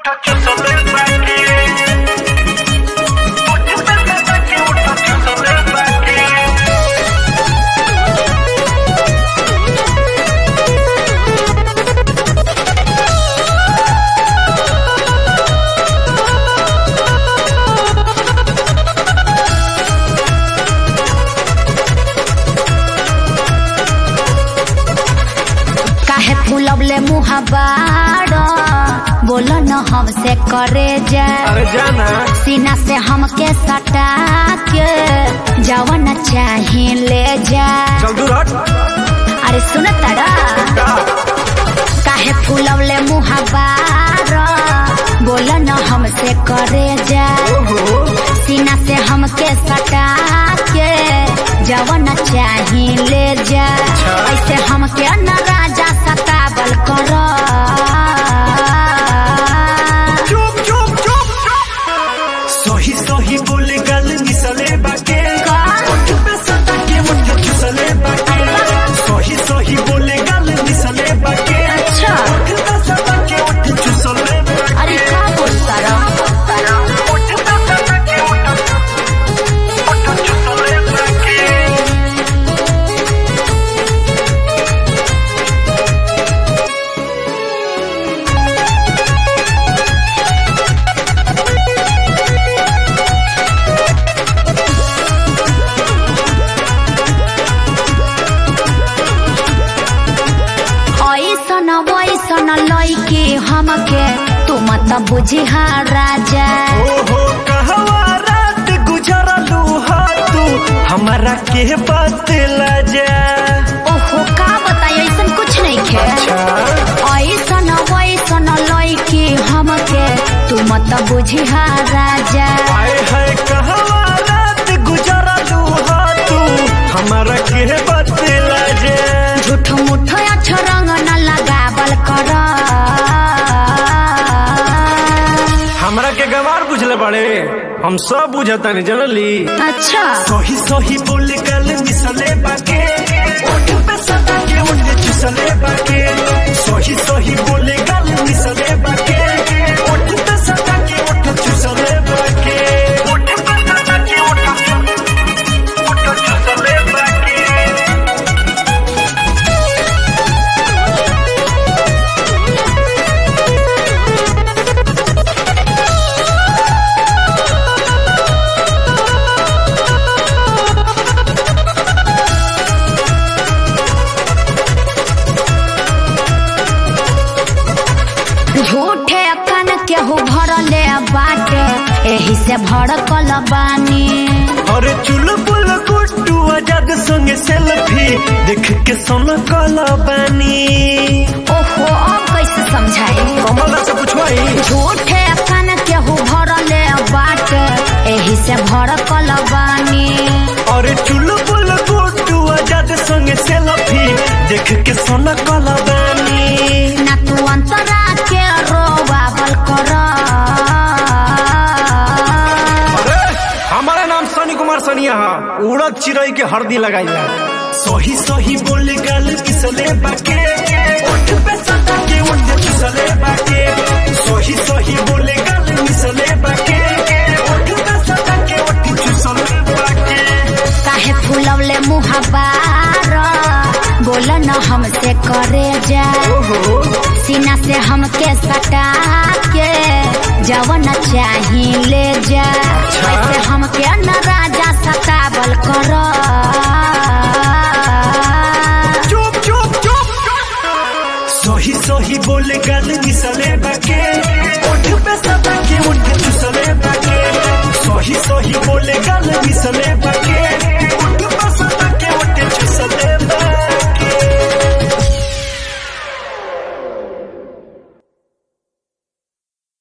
काहे फूलवले मुहबाड़ बोल न हमसे करे जा अरे जाना सीना से हमके सटा के जवन चाहे ले जा चल दूर हट अरे सुन तड़ा का काहे फूलवले मुहबाड़ बोल न हमसे करे जा ओहो सीना से हमके सटा के जवन चाहे ले जा ऐसे हमके न राजा सतावल कर चुप चुप चुप सही सही बोले गल मिसले बाके ओठ पे सटा के मुठ चुसले बाके सही सही बोले गल मिसले बाके अच्छा ओठ पे सटा के ओठ चुसले बाके अरे का बोलता रहा ओठ पे सटा के ओठ ओठ चुसले बाके ऐसन वैसन लैके हमके तू मत बुझिहा राजा ओहो कहवा रात गुजरलू हा तू हमारा के बात जा ओहो का बताई ऐसन कुछ नहीं खे ऐसन वैसन लैके हमके तू मत बुझिहा राजा आए है कहवा रात गुजरलू हा तू हमारा के बात जा झूठ मूठ अक्षरंग न लगावल कर हमरा के गवार बुझले बड़े हम सब बुझता नहीं जनली अच्छा सही सही बोले गल मिसले बाके ओठ पे सदा के ओठ चुसले बाके सही सही बोले गल मिसले बाके ओठ पे सदा के ओठ चुसले बाके ओठ पे सदा के ओठ ओठ चुसले बाके झूठे कन केहू भरले बाटे एही से भड़कल बानी अरे चुलबुल गुड्डू आजाद संगे सेल्फी देख के सोना काला बानी ओहो अब कैसे समझाई कमला से पूछवाई झूठे कन केहू भरले बाटे एही से भड़कल बानी अरे चुलबुल गुड्डू आजाद संगे सेल्फी देख के सोना काला बानी ना तू अंतरा के रोवावल कर अरे हमारा नाम सनी कुमार सनिया है उड़द चिड़ई के हरदी लगाइला सही सही बोले गल किसले बाके ओठ पे सदा के ओठ किसले बाके सही सही बोले गल किसले बाके ओठ पे सदा के ओठ किसले बाके काहे फूलवले मुहबार बोल न हमसे करे जा ओहो सीना से हमके सटा के जवन चाही ले जा ऐसे हमके न राजा सतावल कर चुप चुप चुप सही सही बोले गल किसले